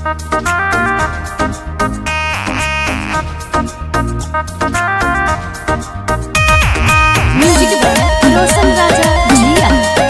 Music by Roshan Raja जिया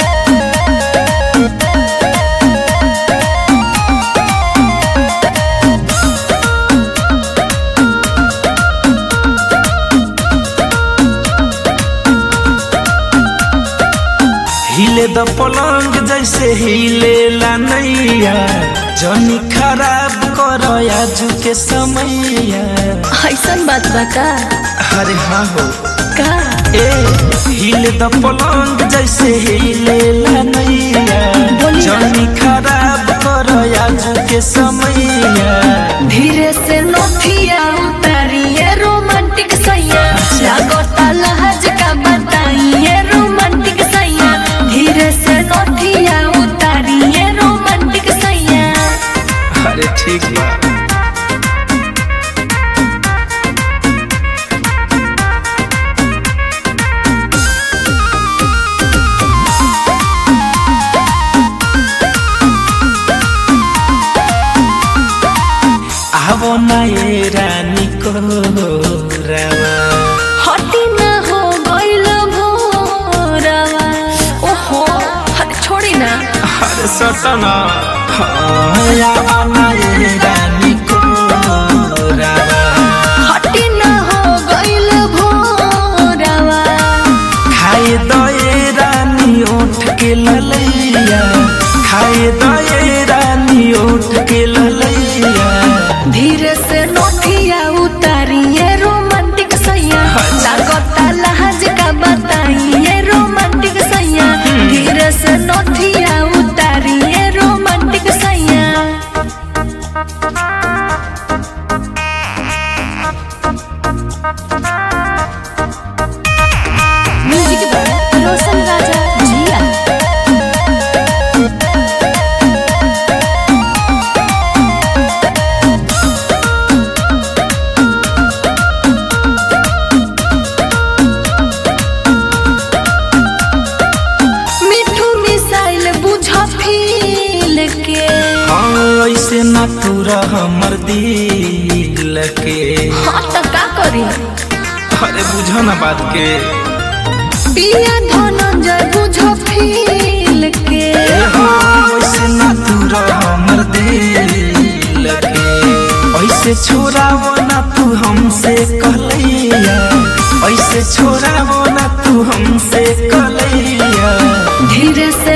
हिले द पलंग जैसे हिले ला नैया जनी खराब कर आजू के समैया ऐसन बात बा का अरे हाँ हो का ए हिले द पलंग जैसे हिले ला नैया बोलिए। जनी खराब कर आजू के समैया धीरे से नोथिया उतारिए रोमांटिक सैया लागता लहज का बताइए रोमांटिक सैया धीरे से नोथिया उतारिए रोमांटिक सैया अरे ठीक बा आवो ना ये रानी को रवा हटी ना हो गइल भोरवा ओहो हट छोड़ी ना अरे सटना आवो ना ये रानी को रवा हटी ना हो गइल भोरवा खाए दो ये रानी उठ के ललैया खाए दो ये रानी उठ के ललैया धीरे से नोथिया उतारिए रोमांटिक सैया लागता लहज का बताइए रोमांटिक सैया धीरे से नोथिया उतारिए रोमांटिक सैया म्यूजिक बाय रोशन राजा जिया मिठू मिसाइल बुझ फील के हाँ ऐसे ना पूरा हमर दिल के हाँ तो का करी अरे बुझो ना बात के पिया धनंजय बुझ फील के हाँ, ऐसे ना पूरा हमर दिल के ऐसे छोड़ावो ना तू हमसे कहलैया ऐसे छोड़ावो ना तू हमसे कहलैया धीरे से